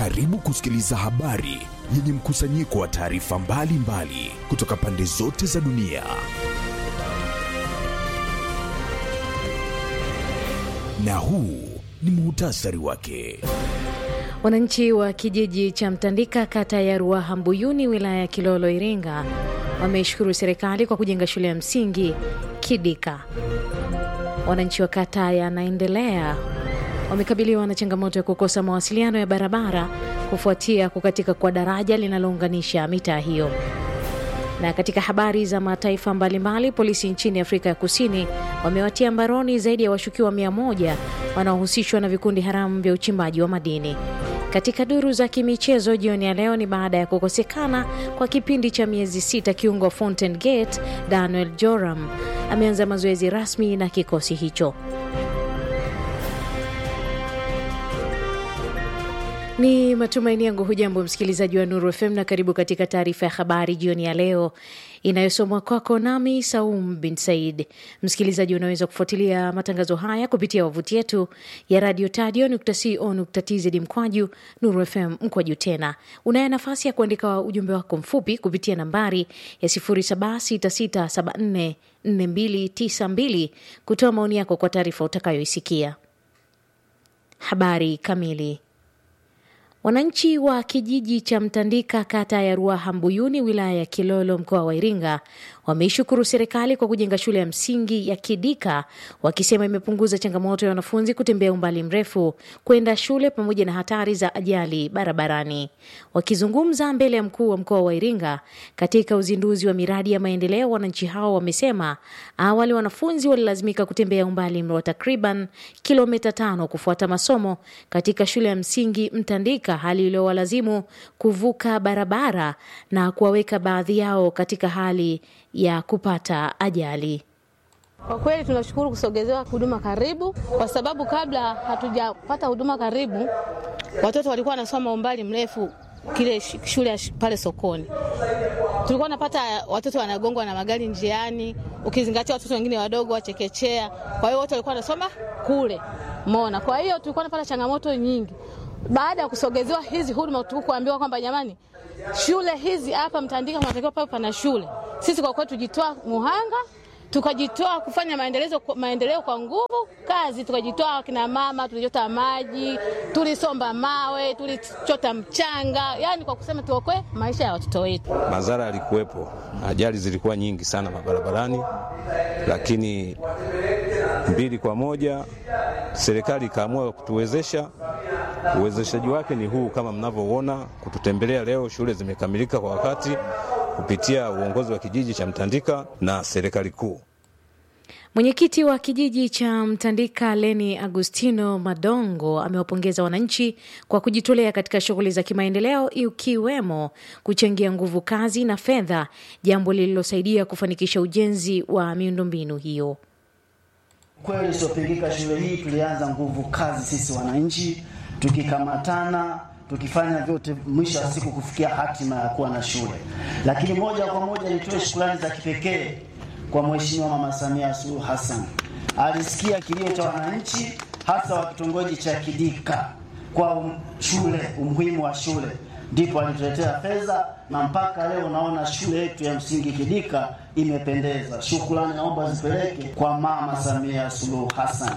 Karibu kusikiliza habari yenye mkusanyiko wa taarifa mbalimbali kutoka pande zote za dunia. Na huu ni muhtasari wake. Wananchi wa kijiji cha Mtandika, kata ya Ruaha Mbuyuni, wilaya ya Kilolo, Iringa, wameishukuru serikali kwa kujenga shule ya msingi Kidika. Wananchi wa kata ya Naendelea wamekabiliwa na changamoto ya kukosa mawasiliano ya barabara kufuatia kukatika kwa daraja linalounganisha mitaa hiyo. Na katika habari za mataifa mbalimbali, polisi nchini Afrika ya Kusini wamewatia mbaroni zaidi ya washukiwa mia moja wanaohusishwa na vikundi haramu vya uchimbaji wa madini. Katika duru za kimichezo jioni ya leo, ni baada ya kukosekana kwa kipindi cha miezi sita, kiungo Fountain Gate Daniel Joram ameanza mazoezi rasmi na kikosi hicho. Ni matumaini yangu hujambo msikilizaji wa Nuru FM na karibu katika taarifa ya habari jioni ya leo inayosomwa kwako nami Saum bin Said. Msikilizaji, unaweza kufuatilia matangazo haya kupitia wavuti yetu ya radio tadio.co.tz mkwaju Nuru FM mkwaju tena. Unayo nafasi ya kuandika ujumbe wako mfupi kupitia nambari ya 0766744292 kutoa maoni yako kwa taarifa utakayoisikia. Habari kamili Wananchi wa kijiji cha Mtandika kata ya Ruaha Mbuyuni wilaya ya Kilolo mkoa wa Iringa wameishukuru serikali kwa kujenga shule ya msingi ya Kidika, wakisema imepunguza changamoto ya wanafunzi kutembea umbali mrefu kwenda shule pamoja na hatari za ajali barabarani. Wakizungumza mbele ya mkuu wa mkoa wa Iringa katika uzinduzi wa miradi ya maendeleo, wananchi hao wamesema awali wanafunzi walilazimika kutembea umbali wa takriban kilomita tano kufuata masomo katika shule ya msingi Mtandika, hali iliyowalazimu kuvuka barabara na kuwaweka baadhi yao katika hali ya kupata ajali. Kwa kweli tunashukuru kusogezewa huduma karibu, kwa sababu kabla hatujapata huduma karibu, watoto walikuwa wanasoma umbali mrefu kile shule pale sokoni. Tulikuwa napata watoto wanagongwa na magari njiani, ukizingatia watoto wengine wadogo wachekechea. Kwa hiyo wote walikuwa wanasoma kule Mona. Kwa hiyo tulikuwa napata changamoto nyingi. Baada ya kusogezewa hizi huduma, tukuambiwa kwamba jamani, shule hizi hapa Mtandika kunatakiwa pawe pana shule. Sisi kwa kweli tujitoa muhanga, tukajitoa kufanya maendeleo, maendeleo kwa nguvu kazi, tukajitoa kina mama, tulichota maji, tulisomba mawe, tulichota mchanga, yani kwa kusema tuokoe maisha ya watoto wetu. Madhara yalikuwepo, ajali zilikuwa nyingi sana mabarabarani, lakini mbili kwa moja serikali ikaamua kutuwezesha. Uwezeshaji wake ni huu kama mnavyoona, kututembelea leo. Shule zimekamilika kwa wakati kupitia uongozi wa kijiji cha Mtandika na serikali kuu. Mwenyekiti wa kijiji cha Mtandika Leni Agustino Madongo amewapongeza wananchi kwa kujitolea katika shughuli za kimaendeleo ikiwemo kuchangia nguvu kazi na fedha, jambo lililosaidia kufanikisha ujenzi wa miundombinu hiyo. Kweli isiyopingika, shule hii tulianza nguvu kazi sisi wananchi, tukikamatana tukifanya vyote, mwisho wa siku kufikia hatima ya kuwa na shule. Lakini moja kwa moja nitoe shukrani za kipekee kwa Mheshimiwa Mama Samia Suluhu Hassan. Alisikia kilio cha wananchi, hasa wa kitongoji cha Kidika kwa um, shule, umuhimu wa shule, ndipo alituletea fedha na mpaka leo naona shule yetu ya msingi Kidika imependeza. Shukrani naomba zipeleke kwa Mama Samia Suluhu Hassan.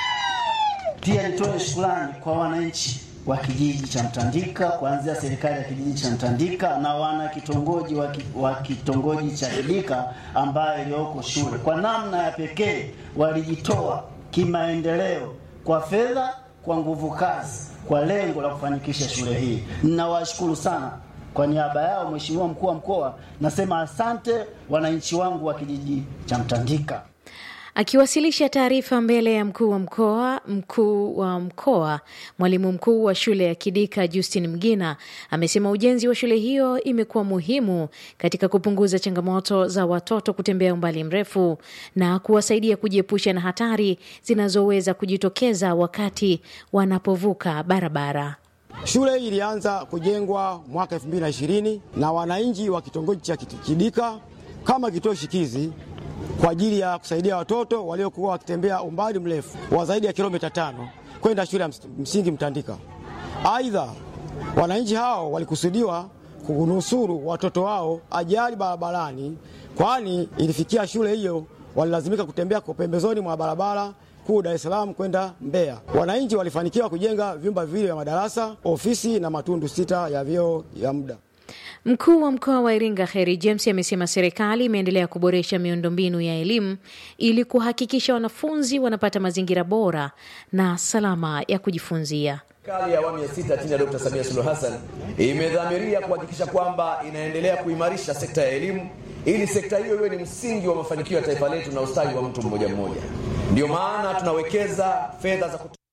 Pia nitoe shukrani kwa wananchi wa kijiji cha Mtandika kuanzia serikali ya kijiji cha Mtandika na wana kitongoji wa kitongoji cha Kidika ambayo iliyoko shule, kwa namna ya pekee walijitoa kimaendeleo kwa fedha, kwa nguvu kazi, kwa lengo la kufanikisha shule hii. Ninawashukuru sana kwa niaba yao, Mheshimiwa mkuu wa mkoa, nasema asante wananchi wangu wa kijiji cha Mtandika. Akiwasilisha taarifa mbele ya mkuu wa mkoa mkuu wa mkoa mwalimu mkuu wa shule ya Kidika Justin Mgina amesema ujenzi wa shule hiyo imekuwa muhimu katika kupunguza changamoto za watoto kutembea umbali mrefu na kuwasaidia kujiepusha na hatari zinazoweza kujitokeza wakati wanapovuka barabara. Shule hii ilianza kujengwa mwaka 2020 na wananchi wa kitongoji cha Kidika kama kituo shikizi kwa ajili ya kusaidia watoto waliokuwa wakitembea umbali mrefu wa zaidi ya kilomita tano kwenda shule ya msingi Mtandika. Aidha, Wananchi hao walikusudiwa kunusuru watoto wao ajali barabarani, kwani ilifikia shule hiyo walilazimika kutembea kwa pembezoni mwa barabara kuu Dar es Salaam kwenda Mbeya. Wananchi walifanikiwa kujenga vyumba viwili vya madarasa, ofisi na matundu sita ya vyoo ya muda. Mkuu wa mkoa wa Iringa Heri James amesema serikali imeendelea kuboresha miundombinu ya elimu ili kuhakikisha wanafunzi wanapata mazingira bora na salama ya kujifunzia. Serikali ya awamu ya sita chini ya Dkt. Samia Suluhu Hassan imedhamiria kuhakikisha kwamba inaendelea kuimarisha sekta ya elimu ili sekta hiyo iwe ni msingi wa mafanikio ya taifa letu na ustawi wa mtu mmoja mmoja. Ndio maana tunawekeza fedha za kutu...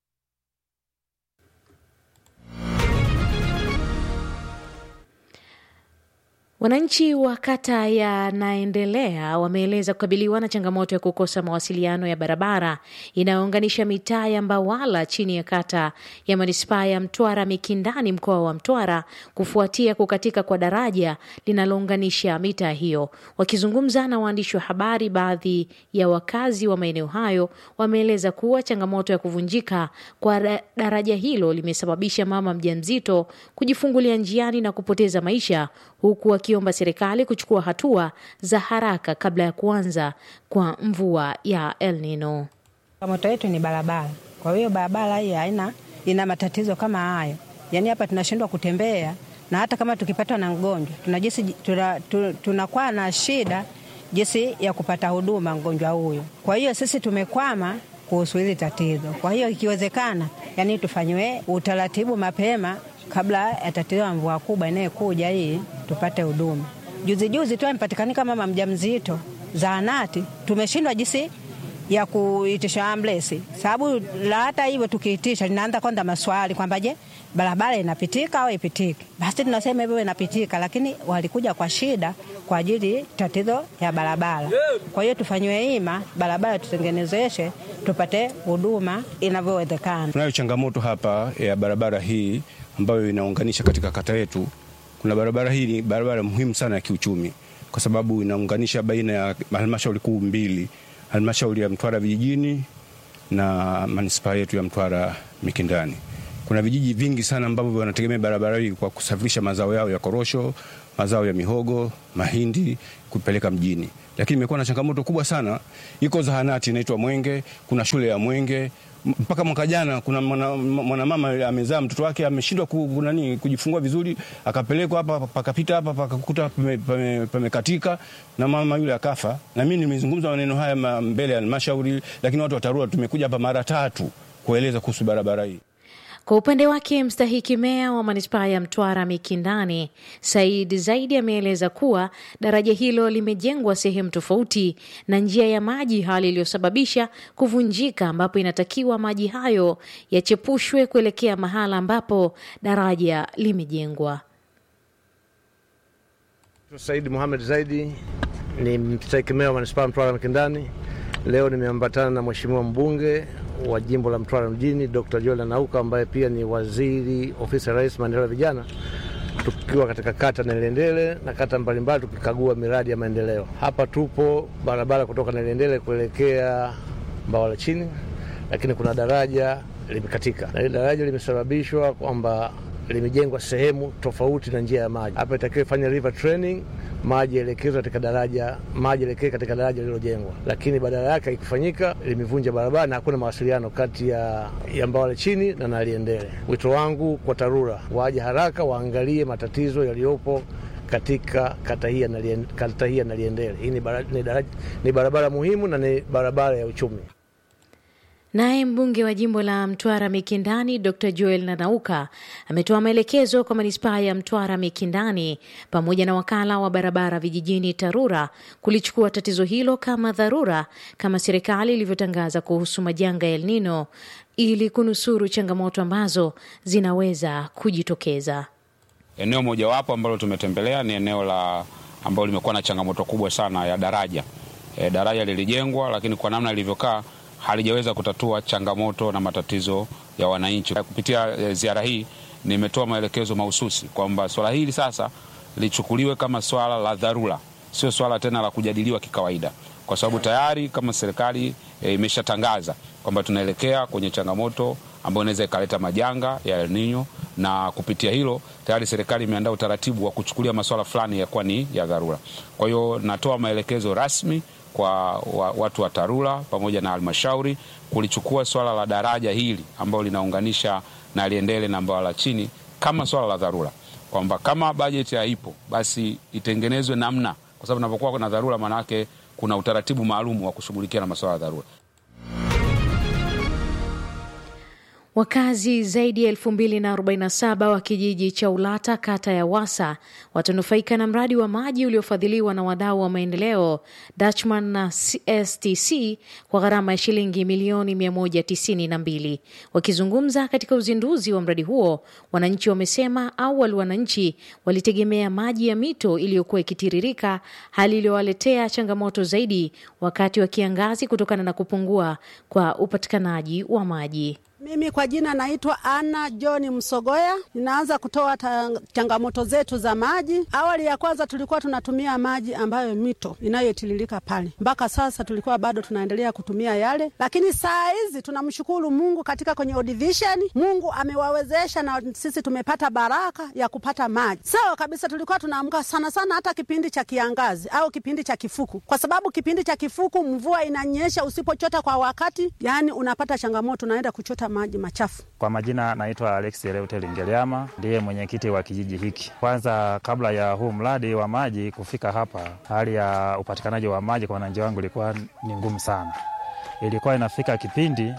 Wananchi wa kata ya Naendelea wameeleza kukabiliwa na changamoto ya kukosa mawasiliano ya barabara inayounganisha mitaa ya Mbawala chini ya kata ya manispaa ya Mtwara Mikindani mkoa wa Mtwara kufuatia kukatika kwa daraja linalounganisha mitaa hiyo. Wakizungumza na waandishi wa habari, baadhi ya wakazi wa maeneo hayo wameeleza kuwa changamoto ya kuvunjika kwa daraja hilo limesababisha mama mjamzito kujifungulia njiani na kupoteza maisha huku wakiomba serikali kuchukua hatua za haraka kabla ya kuanza kwa mvua ya El Nino. Changamoto yetu ni barabara. Kwa hiyo barabara hii haina ina matatizo kama hayo, yaani hapa tunashindwa kutembea, na hata kama tukipatwa na mgonjwa tunajisi tunakuwa tuna, tuna na shida jinsi ya kupata huduma mgonjwa huyo. Kwa hiyo sisi tumekwama kuhusu hili tatizo. Kwa hiyo ikiwezekana, yani tufanyiwe utaratibu mapema kabla ya tatizo la mvua kubwa inayokuja hii tupate huduma. Juzi juzi tu amepatikanika mama mjamzito zahanati, tumeshindwa jinsi ya kuitisha ambulensi, sababu la hata hivyo tukiitisha linaanza kwanza maswali kwamba je, barabara inapitika au ipitiki? Basi tunasema hivyo inapitika, lakini walikuja kwa shida kwa ajili tatizo ya barabara. Kwa hiyo tufanyiwe hima, barabara tutengenezeshe, tupate huduma inavyowezekana. Tunayo changamoto hapa ya barabara hii ambayo inaunganisha katika kata yetu. Kuna barabara hii ni barabara muhimu sana ya kiuchumi, kwa sababu inaunganisha baina ya halmashauri kuu mbili, halmashauri ya Mtwara vijijini na manispaa yetu ya Mtwara Mikindani. Kuna vijiji vingi sana ambavyo wanategemea barabara hii kwa kusafirisha mazao yao ya korosho, mazao ya mihogo, mahindi kupeleka mjini, lakini imekuwa na changamoto kubwa sana. Iko zahanati inaitwa Mwenge, kuna shule ya Mwenge mpaka mwaka jana kuna mwanamama mwana amezaa mtoto wake ameshindwa ku, nani kujifungua vizuri, akapelekwa hapa pakapita hapa pakakuta pamekatika pame na mama yule akafa. Na mimi nimezungumza maneno haya mbele ya halmashauri, lakini watu wa TARURA tumekuja hapa mara tatu kueleza kuhusu barabara hii. Kwa upande wake mstahiki meya wa manispaa ya Mtwara Mikindani, Said Zaidi, ameeleza kuwa daraja hilo limejengwa sehemu tofauti na njia ya maji, hali iliyosababisha kuvunjika, ambapo inatakiwa maji hayo yachepushwe kuelekea mahala ambapo daraja limejengwa. Said Muhamed Zaidi ni mstahiki meya wa manispaa ya Mtwara Mikindani. Leo nimeambatana na mheshimiwa mbunge wa jimbo la Mtwara mjini Dr. Joel Nanauka ambaye pia ni waziri ofisi ya Rais maendeleo ya vijana, tukiwa katika kata Nelendele na kata mbalimbali tukikagua miradi ya maendeleo. Hapa tupo barabara kutoka Nelendele kuelekea Mbawala chini, lakini kuna daraja limekatika, na hili daraja limesababishwa kwamba limejengwa sehemu tofauti na njia ya maji. Hapa itakiwa ifanye river training, maji yaelekezwe katika daraja, maji yaelekee katika daraja lililojengwa, lakini badala yake haikufanyika, limevunja barabara na hakuna mawasiliano kati ya, ya Mbawale chini na Naliendele. Wito wangu kwa TARURA waje haraka waangalie matatizo yaliyopo katika kata hii ya Naliendele. Hii ni barabara, ni barabara muhimu na ni barabara ya uchumi. Naye mbunge wa jimbo la Mtwara Mikindani Dr Joel Nanauka ametoa maelekezo kwa manispaa ya Mtwara Mikindani pamoja na wakala wa barabara vijijini TARURA kulichukua tatizo hilo kama dharura kama serikali ilivyotangaza kuhusu majanga ya El Nino ili kunusuru changamoto ambazo zinaweza kujitokeza. Eneo mojawapo ambalo tumetembelea ni eneo la ambalo limekuwa na changamoto kubwa sana ya daraja. E, daraja lilijengwa lakini kwa namna ilivyokaa halijaweza kutatua changamoto na matatizo ya wananchi. Kupitia ziara hii nimetoa maelekezo mahususi kwamba swala hili sasa lichukuliwe kama swala la dharura, sio swala tena la kujadiliwa kikawaida, kwa sababu tayari kama serikali e, imeshatangaza kwamba tunaelekea kwenye changamoto ambayo inaweza ikaleta majanga ya El Nino na kupitia hilo tayari serikali imeandaa utaratibu wa kuchukulia masuala fulani ya kuwa ni ya dharura. Kwa hiyo natoa maelekezo rasmi kwa wa, watu wa TARURA pamoja na halmashauri kulichukua swala la daraja hili ambalo linaunganisha na Liendele na Mbawala chini kama swala la dharura, kwamba kama bajeti haipo basi itengenezwe namna, kwa sababu inapokuwa kuna dharura, maanake kuna utaratibu maalum wa kushughulikia na masuala ya dharura. Wakazi zaidi ya 2047 wa kijiji cha Ulata kata ya Wasa watanufaika na mradi wa maji uliofadhiliwa na wadau wa maendeleo Dutchman na STC kwa gharama ya shilingi milioni 192. Wakizungumza katika uzinduzi wa mradi huo, wananchi wamesema awali wananchi walitegemea maji ya mito iliyokuwa ikitiririka, hali iliyowaletea changamoto zaidi wakati wa kiangazi kutokana na kupungua kwa upatikanaji wa maji. Mimi kwa jina naitwa Ana John Msogoya. Ninaanza kutoa ta, changamoto zetu za maji. Awali ya kwanza tulikuwa tunatumia maji ambayo mito inayotiririka pale, mpaka sasa tulikuwa bado tunaendelea kutumia yale, lakini saa hizi tunamshukuru Mungu katika kwenye division, Mungu amewawezesha na sisi tumepata baraka ya kupata maji. Sawa kabisa, tulikuwa tunaamka sana sana hata kipindi cha kiangazi au kipindi cha kifuku, kwa sababu kipindi cha kifuku mvua inanyesha, usipochota kwa wakati, yani unapata changamoto, unaenda kuchota maji machafu. Kwa majina naitwa Alex Leute Lingeliama, ndiye mwenyekiti wa kijiji hiki. Kwanza, kabla ya huu mradi wa maji kufika hapa, hali ya upatikanaji wa maji kwa wananchi wangu ilikuwa ni ngumu sana. Ilikuwa inafika kipindi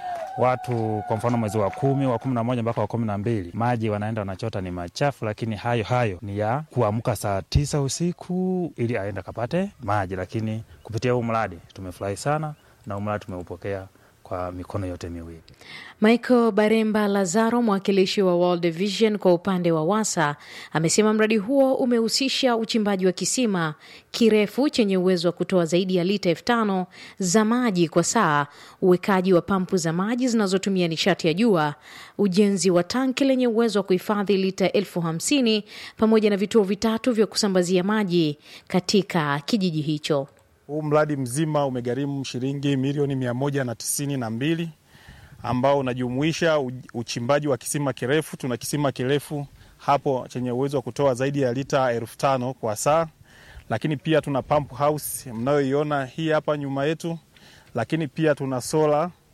watu kwa mfano mwezi wa kumi wa kumi na moja mpaka wa kumi na mbili maji wanaenda wanachota ni machafu, lakini hayo hayo ni ya kuamka saa tisa usiku ili aende akapate maji. Lakini kupitia huu mradi tumefurahi sana na huu mradi tumeupokea kwa mikono yote miwili. Michael Baremba Lazaro, mwakilishi wa World Vision kwa upande wa Wasa, amesema mradi huo umehusisha uchimbaji wa kisima kirefu chenye uwezo wa kutoa zaidi ya lita elfu tano za maji kwa saa, uwekaji wa pampu za maji zinazotumia nishati ya jua, ujenzi wa tanki lenye uwezo wa kuhifadhi lita elfu hamsini pamoja na vituo vitatu vya kusambazia maji katika kijiji hicho. Huu mradi mzima umegharimu shilingi milioni mia moja na tisini na mbili ambao unajumuisha uchimbaji wa kisima kirefu. Tuna kisima kirefu hapo chenye uwezo wa kutoa zaidi ya lita elfu tano kwa saa, lakini pia tuna pump house mnayoiona hii hapa nyuma yetu, lakini pia tuna sola